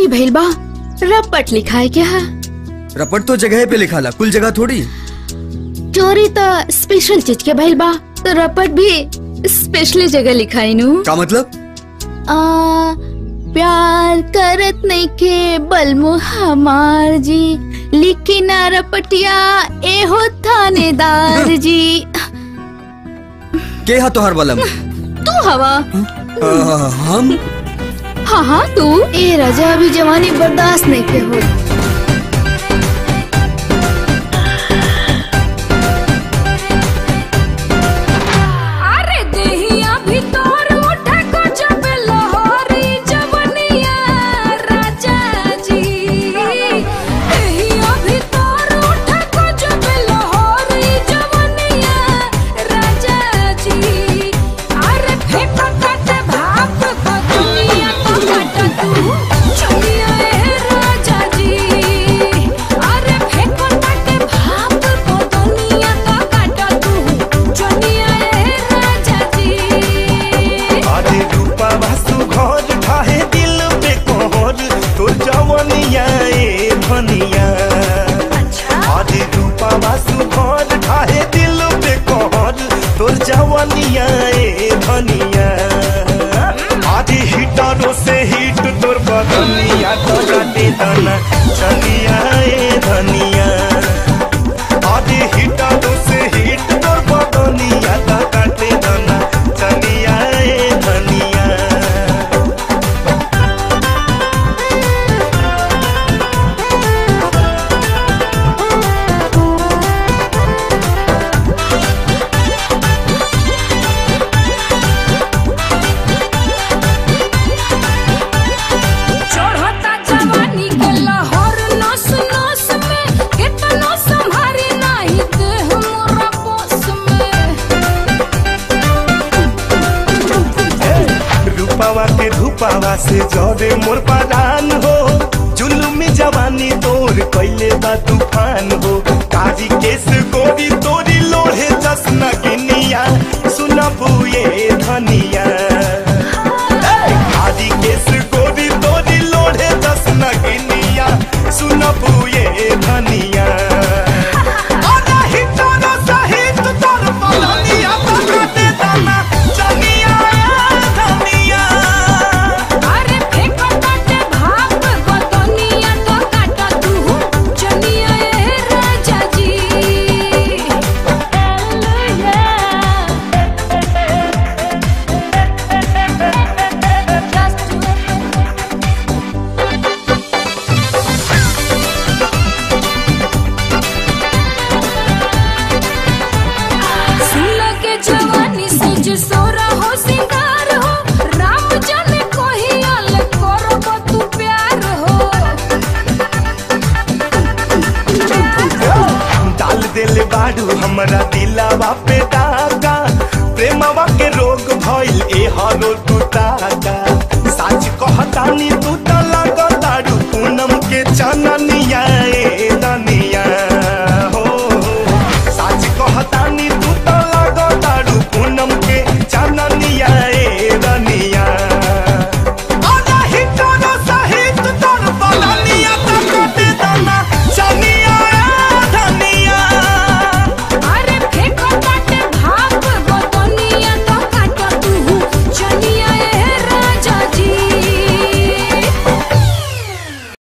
चोरी भइल बा रपट लिखाए क्या है रपट तो जगह पे लिखाला कुल जगह थोड़ी चोरी तो स्पेशल चीज के भइल बा तो रपट भी स्पेशल जगह लिखाई नु का मतलब आ, प्यार करत नहीं के बलमु हमार जी लिखी ना रपटिया ए हो थानेदार जी के हा तोहर बलम तू हवा आ, हम हाँ हाँ तू ए राजा अभी जवानी बर्दाश्त नहीं के हो अरे देहिया भीतर उठे को जब लहरी जवनिया राजा जी देहिया भीतर उठे को जब लहरी जवनिया राजा जी अरे फेंका काटे भाप को दुनिया को काटा तू चलिया ए राजा जी अरे फेंका काटे भाप को दुनिया को काटा तू चलिया ए राजा जी आधे रूपा वासु घर ठाहे दिल पे कोहर तोर जवनिया ए धनिया आधे रूपा वासु घर ठाहे दिल पे कोहर तोर जवनिया ए धनिया आधे हिटरो से हिट तोर बदनिया तो काटे दाना चनिया ए धनिया आधे हिटरो से हिट तोर बदनिया तो काटे दाना चनिया ए धनिया चढ़ता जवानी के लहर नस नस में कितना संभारी नहीं देह मोरा बस में रूपावा के धूपावा से जरे मोर परान हो जुलुमी जवानी तोर कैले बा तूफान हो काजी केस गोरी तोरी लोहे जसना गिनिया सुनबू ये धनिया काजी केस गोरी तोरी लोहे जसना गिनिया सुनबू ये धनिया अरे हिटोरो सहित तोर बदनिया तो काटे दाना चनिया धनिया अरे फेंको काटे भाप को दुनिया तो काटा तू चलिया ए राजा जी सुन के जवानी सज सोरा हो सिंगार हो राम जाने कोही अल करब तू प्यार हो डाल दिल बाड़ू हमरा दिलावा पे डाका प्रेमवा के रोग भइल ए हरो तू ताका सच कहतानी तू